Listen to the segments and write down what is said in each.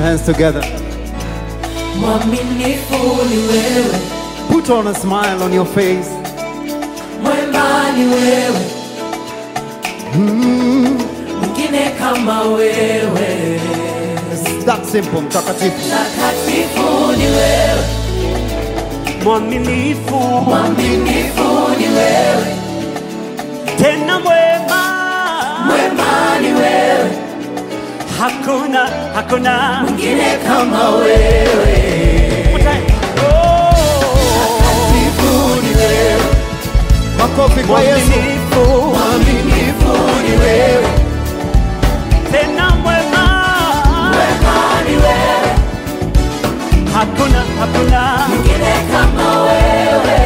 hands together. Mwaminifu ni wewe, Put on a smile on your face. mwema ni wewe, mwingine kama wewe, It's that simple, mtakatifu. takatifu ni wewe, mwaminifu mwaminifu ni wewe, tena mwema, mwema ni wewe, hakuna hakuna mwingine kama wewe, Oh, takatifu ni wewe, Makofi kwa Yesu. mwaminifu mwaminifu ni wewe, tena mwema, mwema ni wewe, hakuna hakuna mwingine kama wewe.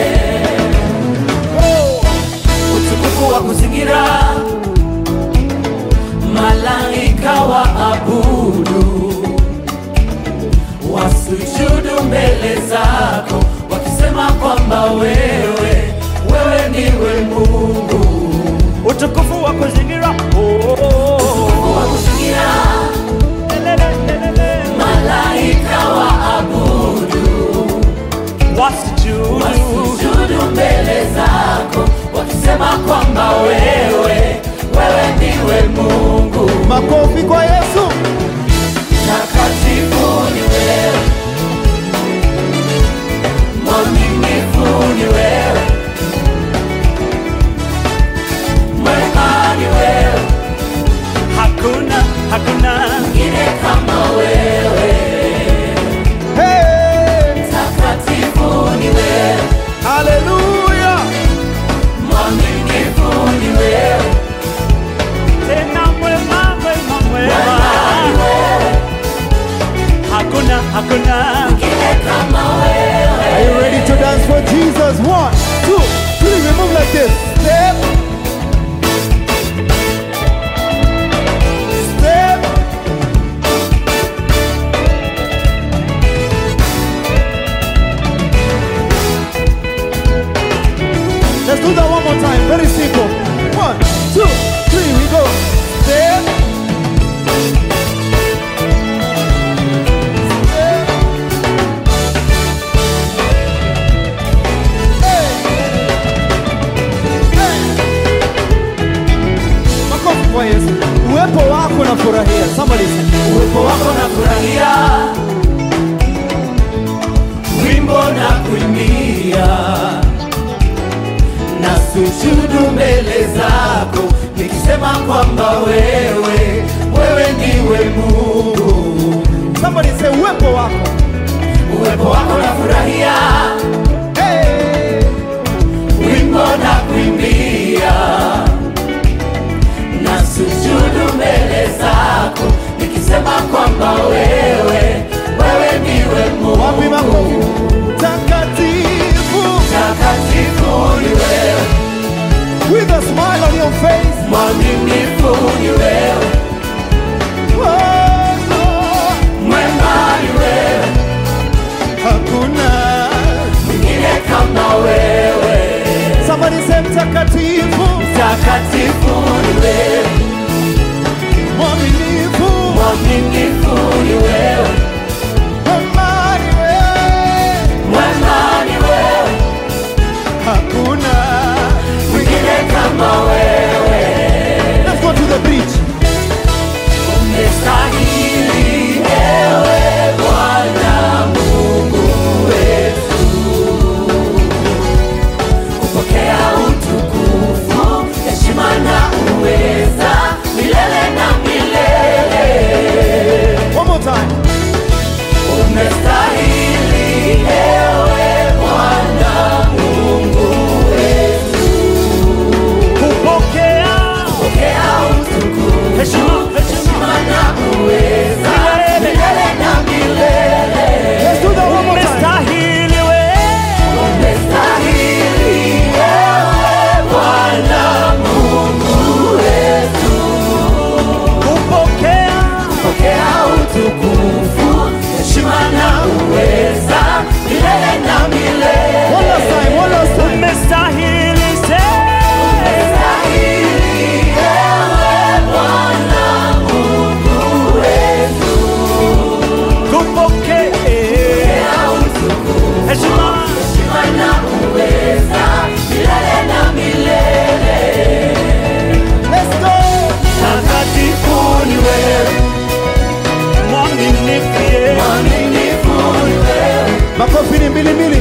utukufu wa kuzingira malaika wa abudu wasujudu mbele zako wakisema kwamba wewe wewe ndiwe Mungu utukufu wa kuzingira Oh, wa kuzingira lelele, lelele. malaika wa abudu wasijudu wasujudu mbele zako wakisema kwamba wewe wewe ndiwe Mungu Makofi kwa Yesu. Takatifu ni wewe, mwaminifu ni wewe, mwema ni wewe, hakuna hakuna mwingine kama wewe. Hey! Takatifu ni wewe, Hallelujah. mwaminifu ni wewe, tena mwema mwema mwema ni mwema wewe, hakuna hakuna mwingine kama wewe. Are you ready to dance for Jesus? One, two, three. We move like this. Step. Step. Let's do that one more time. Very simple. One, two, three. We go. Step. Step. Hey. Hey. Makofi kwa Yesu. Uwepo wako na furahia. Somebody say. uwepo wako na furahia, wimbo na kuimbia, na sujudu mbele zako, nikisema kwamba wewe wewe ndiwe Mungu. Somebody say uwepo wako. Uwepo wako na furahia, Hey. wimbo na kuimbia, na sujudu mbele zako, nikisema kwamba wewe wewe ndiwe Wapi Mungu. makofi? Takatifu. Takatifu ni wewe, With a smile on your face. mwaminifu ni wewe, Oh. Makofi ni mbili mbili.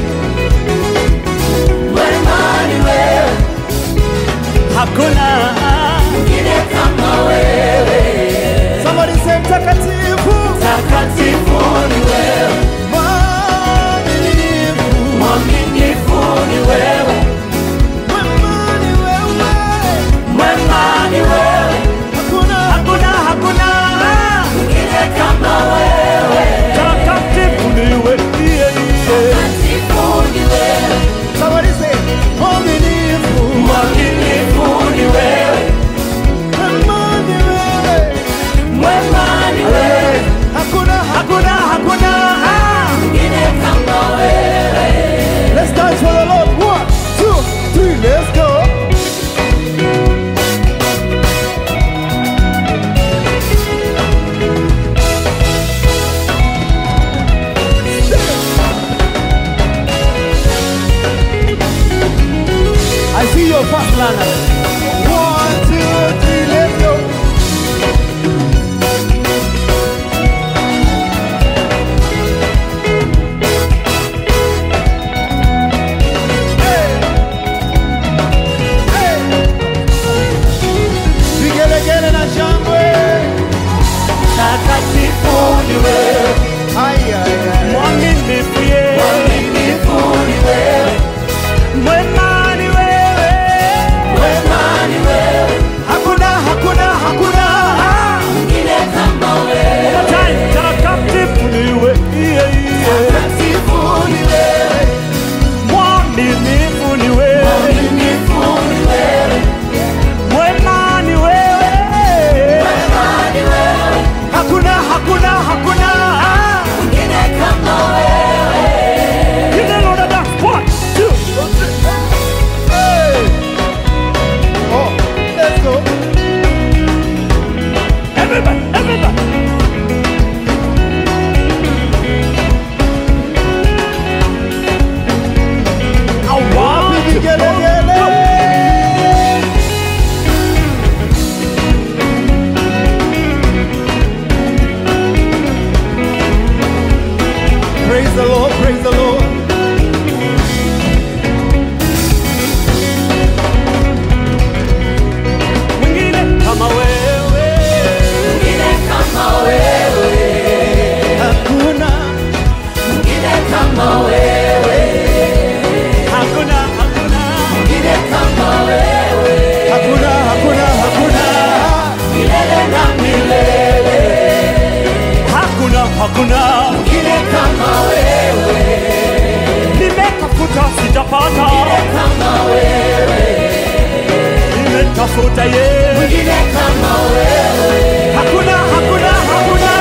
Mwema ni wewe, hakuna mwingine kama wewe. Somebody say mtakatifu. Takatifu ni wewe, Mwaminifu. mwaminifu ni wewe, Mwema ni wewe. mwema ni wewe, Hakuna hakuna hakuna mwingine kama wewe. takatifu niwe iye iye Takatifu ni wewe, Somebody say mwaminifu. mwaminifu ni wewe, Mwema ni wewe. mwema ni wewe, Hakuna hakuna hakuna mwingine kama wewe. Let's dance for the Lord. One, two, three, let's go. I see your fast learner. One, two, three, let's go. Hey. Hey. Vigelegele na shangwe. Takatifu ni wewe, Ai, ai, ai. mwaminifu ye mwaminifu ni wewe, mwema ni wewe mwema ni wewe, hakuna hakuna hakuna mwingine kama wewe. time takatifu niwe iye iye Takatifu ni wewe, mwaminifu ni wewe mwaminifu ni wewe, mwema ni wewe mwema ni wewe, hakuna hakuna hakuna mwingine kama wewe. Give the Lord a dance. One, two, Hey. Oh, let's go. everybody, everybody. I want to Vigelegele. Praise the Lord, praise the Lord. mwingine kama wewe Mwingine kama wewe, Hakuna, mwingine kama wewe, hakuna hakuna mwingine kama wewe, hakuna, hakuna, hakuna. milele na milele, hakuna hakuna mwingine kama wewe, nimetafuta sijapata kama wewe, nimetafuta ye mwingine kama wewe, hakuna hakuna hakuna